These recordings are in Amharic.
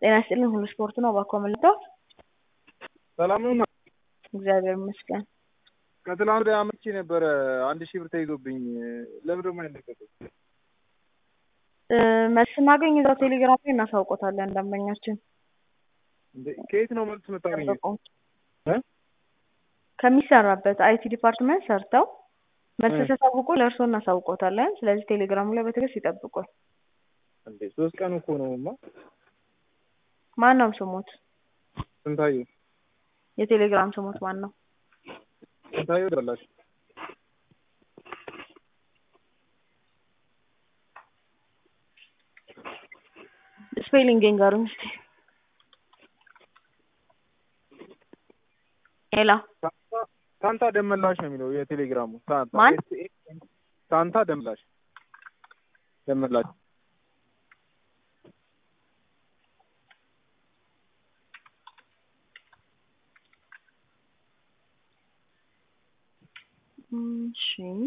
ጤና ይስጥልኝ ሁሉ ስፖርት ነው እባክዎ መልሰው ሰላም ነው እግዚአብሔር ይመስገን ከትላንት ወዲያ አመቼ ነበረ አንድ ሺህ ብር ተይዞብኝ ለምን ደግሞ አይለቀቅም መልስ ስናገኝ እዛው ቴሌግራም ላይ እናሳውቆታለን ደንበኛችን እንዴ ከየት ነው መልስ የምታገኘው እ ከሚሰራበት አይቲ ዲፓርትመንት ሰርተው መልስ ሲያሳውቁ ለእርስዎ እናሳውቆታለን ስለዚህ ቴሌግራሙ ላይ በትዕግስት ይጠብቁን እንዴ ሶስት ቀን እኮ ነውማ ማን ነው ስሞት ስንታየው የቴሌግራም ስሞት ማን ነው ስንታየው ደላሽ ስፔሊንግ ንገሩኝ እስኪ ሄሎ ሳንታ ደመላሽ ነው የሚለው የቴሌግራሙ ሳንታ ማን? ሳንታ ደመላሽ ደመላሽ እሺ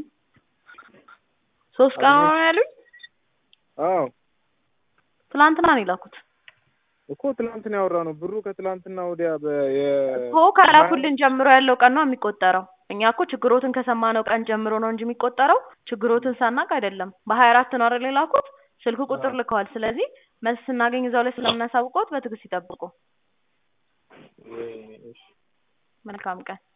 ሶስት ቀን ነው ያሉኝ አዎ ትላንትና ነው የላኩት እኮ ትላንትና ያወራ ነው ብሩ ከትላንትና ወዲያ በ እኮ ከላኩልን ጀምሮ ያለው ቀን ነው የሚቆጠረው እኛ እኮ ችግሮትን ከሰማነው ቀን ጀምሮ ነው እንጂ የሚቆጠረው ችግሮትን ሳናቅ አይደለም በሀያ አራት ነው አይደል የላኩት ስልክ ቁጥር ልከዋል ስለዚህ መልስ ስናገኝ እዛው ላይ ስለምናሳውቀውት በትዕግስት ይጠብቁ መልካም ቀን